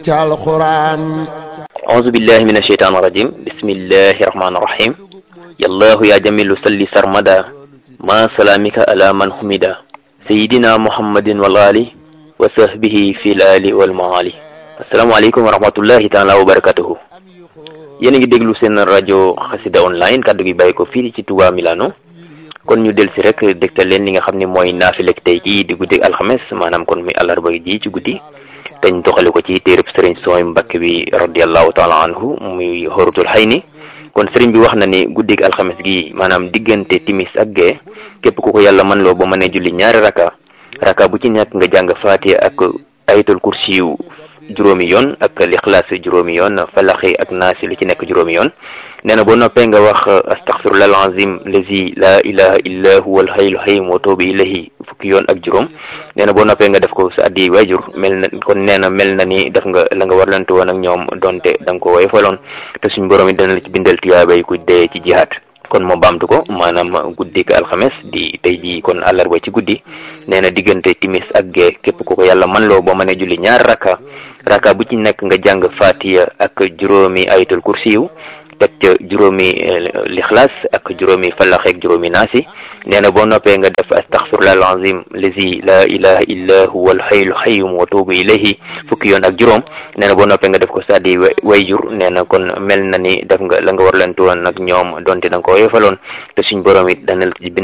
ci alxuraan أعوذ بالله من الشيطان الرجيم بسم الله الرحمن الرحيم يا الله يا جميل صلي سرمدا ما سلامك على من حمدا سيدنا محمد والآل وصحبه في الآل والمعالي السلام عليكم ورحمة الله تعالى وبركاته yéen a ngi déglu seen rajo xasida online kàddu gi bàyyi ko fii ci Touba Milano kon ñu del si rek dégtal leen li nga xam ne mooy naafilek tey jii di guddi alxames maanaam kon muy àllarba ji ci guddi dañ doxale ko ci téereb sëriñ sooy mbakk bi radiallahu taala anhu muy xorutul xay ni kon sëriñ bi wax na ni guddig alxames gi maanaam diggante timis ak gee képp ku ko yàlla mën loo ba mënee julli ñaari raka raka bu ci nekk nga jàng faatiha ak ayatul kursi yu juróomi yoon ak lixlaas juróomi yoon falaxi ak naasi lu ci nekk juróomi yoon nee na boo noppee nga wax astaxfirullah alazim lazi la ilaha illa huwa alhayyul qayyum wa tuubu ilayhi fukki yoon ak juróom nee na boo noppee nga def ko sa addi waajur mel na kon nee na mel na ni def nga la nga warlante woon ak ñoom donte da nga ko woye faloon te suñ borom yi dana la ci bindal tiyaabay ku dee ci jihaat kon moo baamtu ko maanaam guddik alxames di tey jii kon àllarba ci guddi nee na diggante timis ak gee képp ku ko yàlla man loo ba mën a julli ñaar raka raka bu ci nekk nga jàng fatiya ak juróomi ayatul kursiyu teg ca juróomi lixlaas ak juróomi falax ak juróomi naasi nee na boo noppee nga def astaxfirullah alazim lazi la ilaha illa huwa alhayyul qayyum wa tuubu ilayhi fukki yoon ak juróom nee na boo noppee nga def ko saddi wayjur nee na kon mel na ni def nga la nga war leen woon nag ñoom donte da nga ko yefaloon te suñ borom it dana la ci